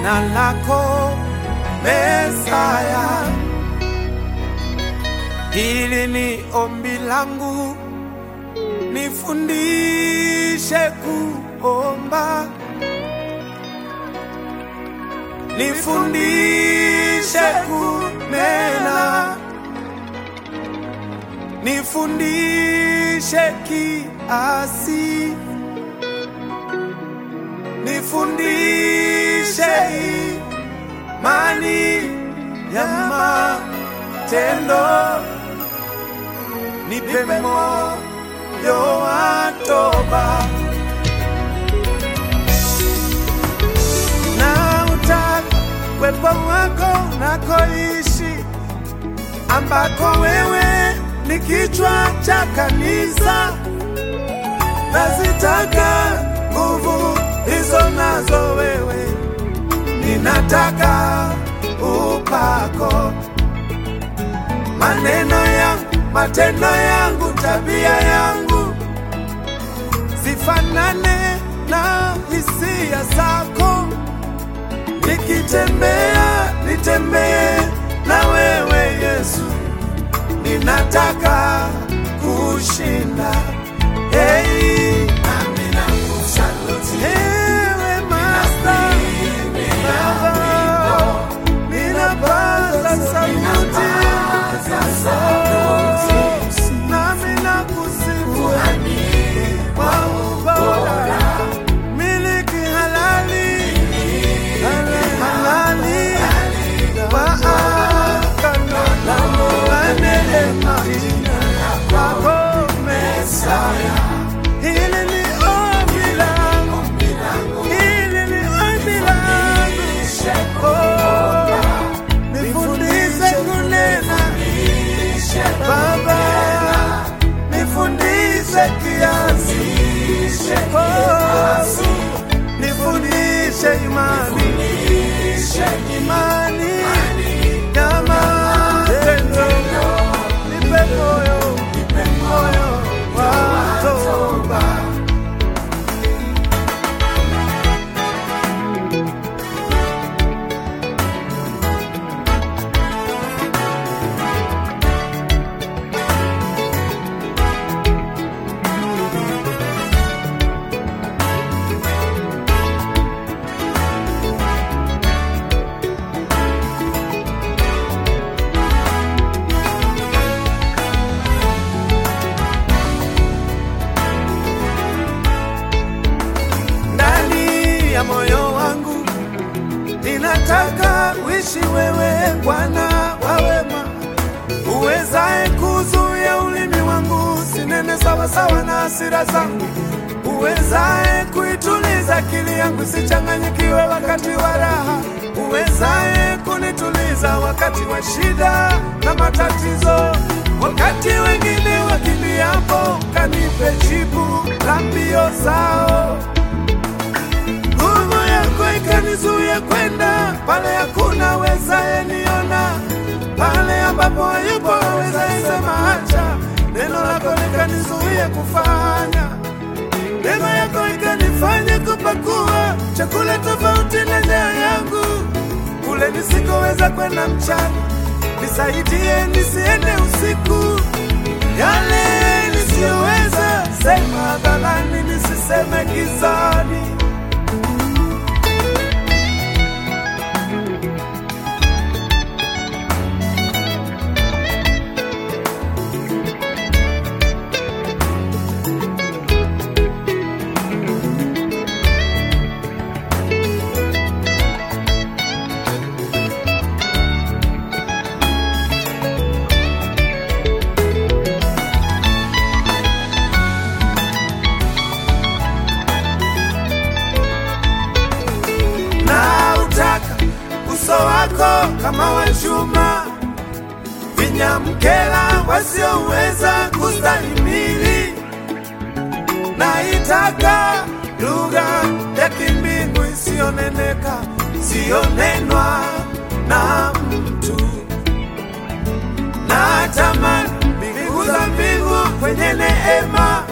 jina lako Mesaya. Hili ni ombi langu, nifundishe kuomba, nifundishe kunena, nifundishe kiasi, nifundishe imani ya matendo, nipe moyo wa toba na utaka uwepo wako unakoishi, ambako wewe ni kichwa cha kanisa. Nazitaka nguvu hizo nazo wewe, ninataka upako, maneno yangu, matendo yangu, tabia yangu zifanane na hisia zako. Nikitembea nitembee na wewe Yesu, ninataka kushinda. Hey, nami nakusaluti ewe Master, Baba, ninapaza sauti, nami nakusifu kwa ubora, miliki halali halali wa agano la neema kwako Mesaya. Hili ni ombi langu, hili ni ombi langu. Oh, nifundishe kunena Baba, nifundishe kiasi. Oh, nifundishe imani imani ya matendo, nipe moyo moyo wa toba. ndani ya moyo wangu ninataka uishi wewe Bwana wa wema, uwezaye kuzuia ulimi wangu sinene sawasawa na hasira zangu, uwezaye kuituliza akili yangu sichanganyikiwe wakati wa raha, uwezaye kunituliza wakati wa shida na matatizo, wakati wengine wakimbiapo, kanipe jibu la mbio zao nguvu yako ikanizuia kwenda pale hakuna wezaye niona, pale ambapo hayupo wezaye sema acha. Neno lako likanizuia kufanya, neema yako ikanifanya kupakua chakula tofauti na njaa yangu, kule nisikoweza kwenda mchana, nisaidie nisiende usiku, yale nisiyoweza sema hadharani, nisiseme gizani. na utaka uso wako kama wa chuma, vinyamkela wasioweza kustahimili. Naitaka lugha ya kimbingu isiyoneneka, isiyonenwa na mtu. Natamani mbingu za mbingu kwenye neema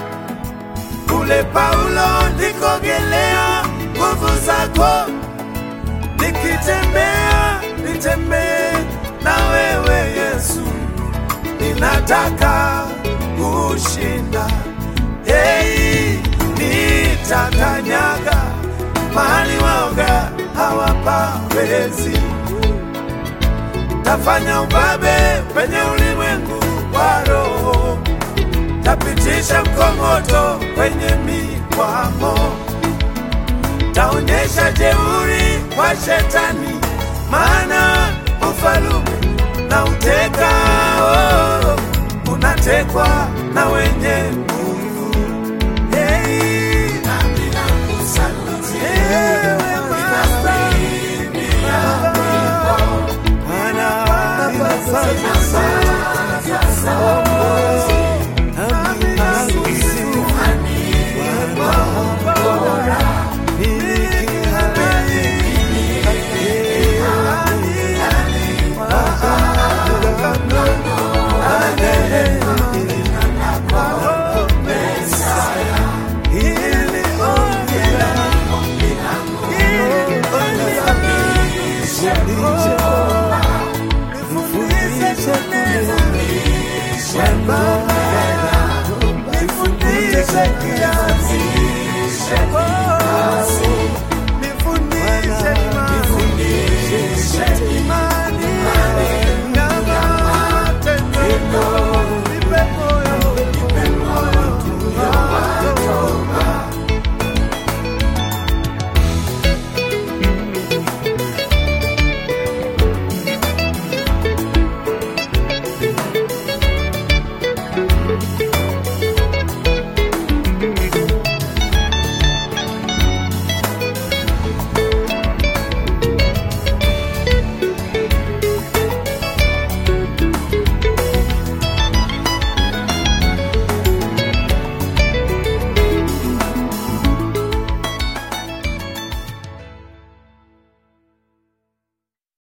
kule Paulo ndikogelea nguvu zako nikitembea nitembee na wewe Yesu, ninataka kushinda. Hey, nitakanyaga mahali waoga hawapawezi, tafanya ubabe penye ulimwengu wa roho, tapitisha mkongoto kwenye mikwamo taonyesha jeuri kwa shetani, maana ufalume na uteka oh, unatekwa na wenye nguvu. Hey, ewe Baba, Bwana, ninafanya sana. Amina, kusifu Nifundishe kiasi